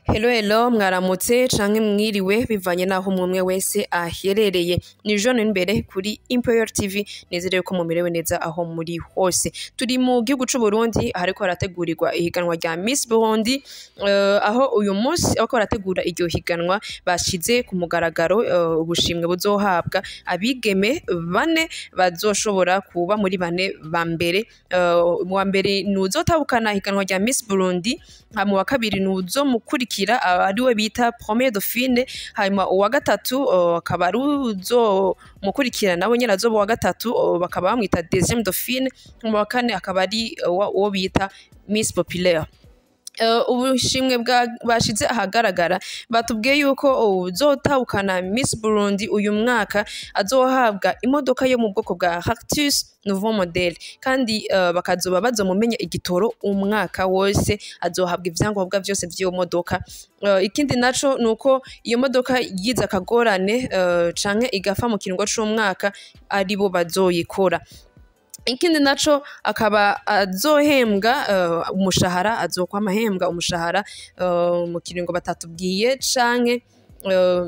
Hello hello mwaramutse canke mwiriwe bivanye naho umwe wese aherereye ni Jean imbere kuri Imperial TV nizere ko mumerewe neza aho muri hose turi mu gihugu c'u Burundi hariko harategurirwa ihiganwa rya Miss Burundi eh, aho uyu munsi abako barategura iryo higanwa bashize ku mugaragaro eh, ubushimwe buzohabwa abigeme bane bazoshobora kuba muri bane ba mbere Eh, uwa mbere ni uzotahukana ihiganwa rya Miss Burundi hama uwa kabiri ni uzomukurikira aba ariwe bita Premier Dauphine hanyuma uwa gatatu eh, akaba ari uzomukurikira nawe nyene azoba uwa gatatu eh, bakaba bamwita Deuxième Dauphine hanyuma uwa kane akaba ari eh, uwa- uwo bita Miss Populaire Eh, ubushimwe bwa- bashize ahagaragara batubwiye yuko uzotahukana Miss Burundi uyu mwaka azohabwa imodoka yo mu bwoko bwa Cactus Nouveau Model kandi eh, bakazoba bazomumenya igitoro umwaka wose azohabwa ivyangombwa vyose vy'iyo modoka Eh, ikindi naco nuko iyo modoka yize akagorane eh, canke igafa mu kiringo c'umwaka aribo bazoyikora ikindi naco akaba azohembwa uh, umushahara azokwama ahembwa umushahara uh, mu kiringo batatubwiye canke uh,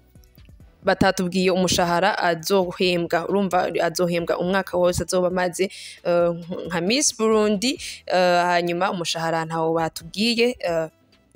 batatubwiye umushahara azohembwa urumva azohembwa umwaka wose azoba amaze uh, nka Miss Burundi uh, hanyuma umushahara ntawo batubwiye uh,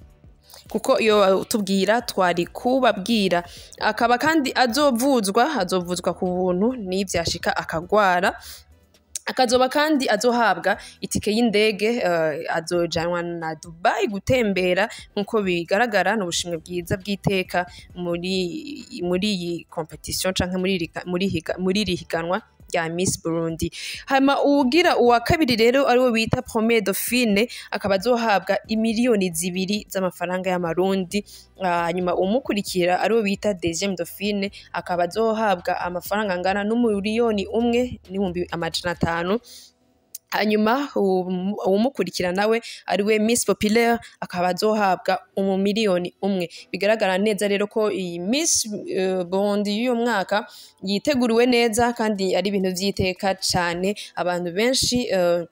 kuko iyo tubwira twari kubabwira akaba kandi azovuzwa azovuzwa ku buntu n'ivyashika akagwara akazoba kandi azohabwa itike y'indege eh, azojanwa na Dubai gutembera nkuko bigaragara ni ubushimwe bwiza bw'iteka muri muri iyi competition canke muri iri ga- muri higa- muri iri higanwa rya Miss Burundi hama uwugira uwa kabiri rero ariwe bita Premier Dauphine akaba azohabwa imiliyoni zibiri z'amafaranga y'amarundi Ah, hanyuma umukurikira ariwe bita Deuxième Dauphine akaba azohabwa amafaranga angana n'umuriyoni umwe n'ibihumbi amajana atanu hanyuma uwu- uwumukurikira nawe ariwe Miss Populaire akaba azohabwa umumiliyoni umwe bigaragara neza rero ko iyi Miss eh, Burundi y'uyu mwaka yiteguriwe neza kandi ari ibintu vy'iteka cane abantu benshi eh,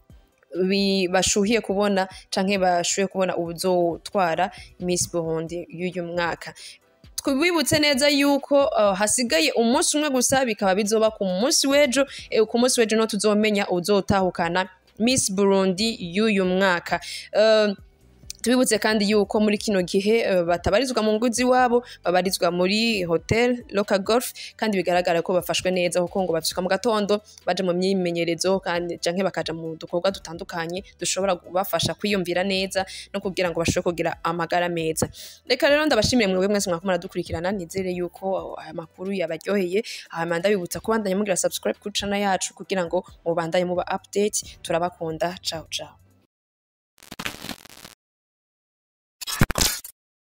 bi- bashuhiye kubona canke bashuhiye kubona ubuzotwara Miss Burundi y'uyu mwaka twibutse neza yuko uh, hasigaye umunsi umwe gusa bikaba bizoba ku munsi w'ejo eh, ku munsi w'ejo no tuzomenya uzotahukana Miss Burundi y'uyu mwaka uh, tubibutse kandi yuko muri kino gihe eh, batabarizwa mu ngo z'iwabo babarizwa muri hotel local golf kandi bigaragara ko bafashwe neza kuko ngo bavyuka mu gatondo baja mu myimenyerezo kandi canke bakaja mu dukorwa dutandukanye dushobora kubafasha kwiyumvira neza no kugira ngo bashobore kugira amagara meza reka rero ndabashimire mwebwe mwese mwako muradukurikirana nizere yuko aya makuru yabaryoheye hama ndabibutsa kubandanya mugira subscribe kuri channel yacu kugira ngo mubandanye muba update turabakunda ciao ciao